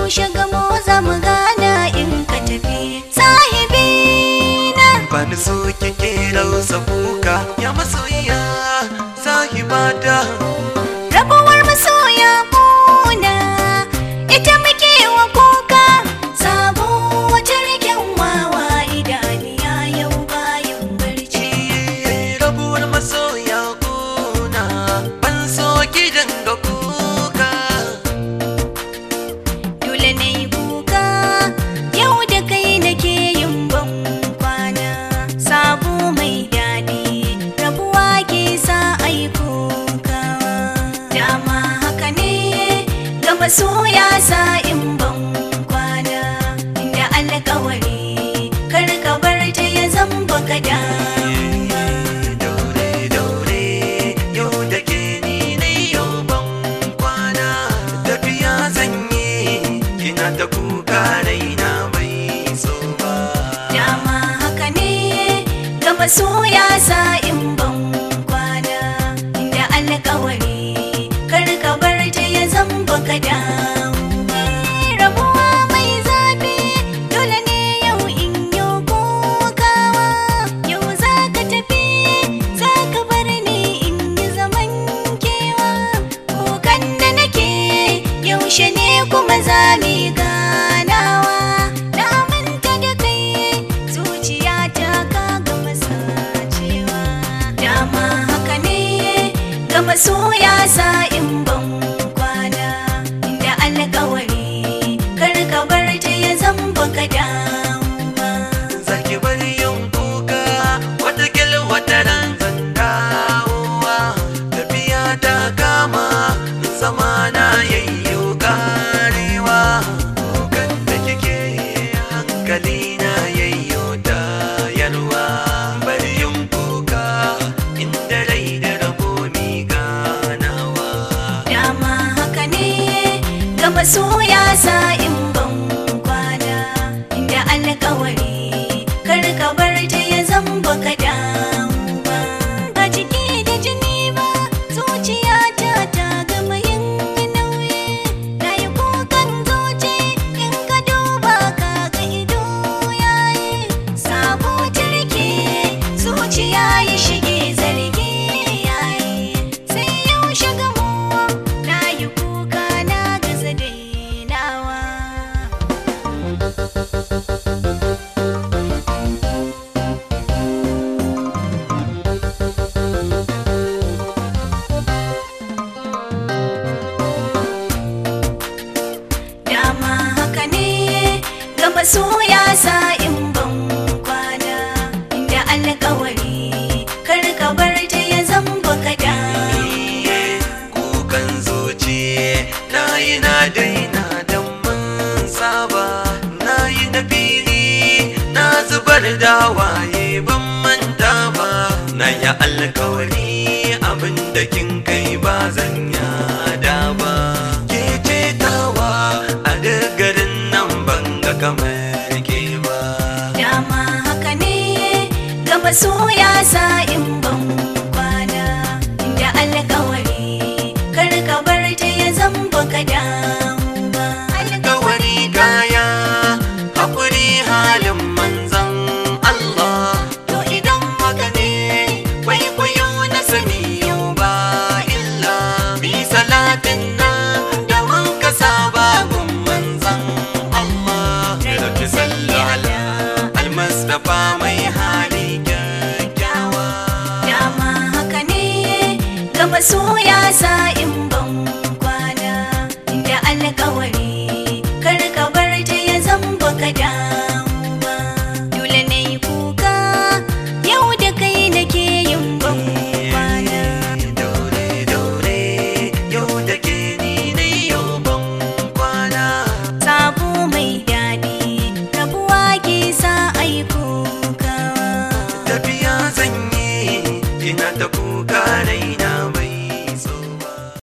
yaushe gamo za mu gana in ka tafi sahibi na bani so kike rausa kuka ya masoyiya sahibata rabuwar masoya kuna ita muke wa kuka sabo wata rikin wawa idaniya yau bayan barci rabuwar masoya kuna ban so gidan ga kuka dole na yi kuka yau da kai nake yin ban kwana sabo mai daɗi rabuwa ke sa ai kuka dama haka ne ga masoya sa in ban kwana inda alkawari kar ka bar ta ya zamba ka damu ba. daure daure yau da ke ni ne yau ban kwana tafiya zanye kina ta kuka raina bai so ba dama haka ne ga masoya sa in ban kwana inda alkawari kar ka bar ta ya zamba ka damu ba. rabuwa mai zafi dole ne yau in yi kokawa yau za ka tafi za ka bar ni in yi zaman kewa kukan da nake yaushe ne kuma za mu yi ganawa na manta da kai zuciya ta ka gama sacewa dama haka ne ga masoya sa in ban kwana inda alkawari kar ka bar ta ya zamba ka damu ba zaki bar yin kuka wata kil wata ran zan dawowa tafiya ta kama zama na yayyo karewa kukan da kike hankali na yayyo tayarwa bar yin kuka inda rai da rabo mi ganawa dama haka ne ga masoya sa in ban kwana inda alkawari kar ka bar ta ya zamba ka damu ba ba jiki da jini ba zuciya ta ta gama yin nauyi na yi kukan zuci in ka duba ka ga ido yayi sabo turke zuciya ya shige zargi yayi sai yau shiga mu na yi kuka na gaza dainawa dama haka ne ga masoya sa in ban kwana inda alkawari kar ka bar ta ya zamba ka damu kukan zuci na yi na daina don mun saba na yi na fili na zubar da waye ban manta ba na yi alkawari abin da kin kai ba zan yada ba ke ce tawa a duk garin nan ban ga kamar ke ba dama haka ne ga masoya sa in ban kwana inda alkawari kar ka bar ta ya zamba ka damu ba alkawari kaya hakuri halin manzan Allah to idan haka ne kwaikwayo na sani yau ba illa bi salatin nan da mun ka saba gun manzan Allah rabbi salli ala almustafa mai hali kyakkyawa dama haka ne ga masoya sa in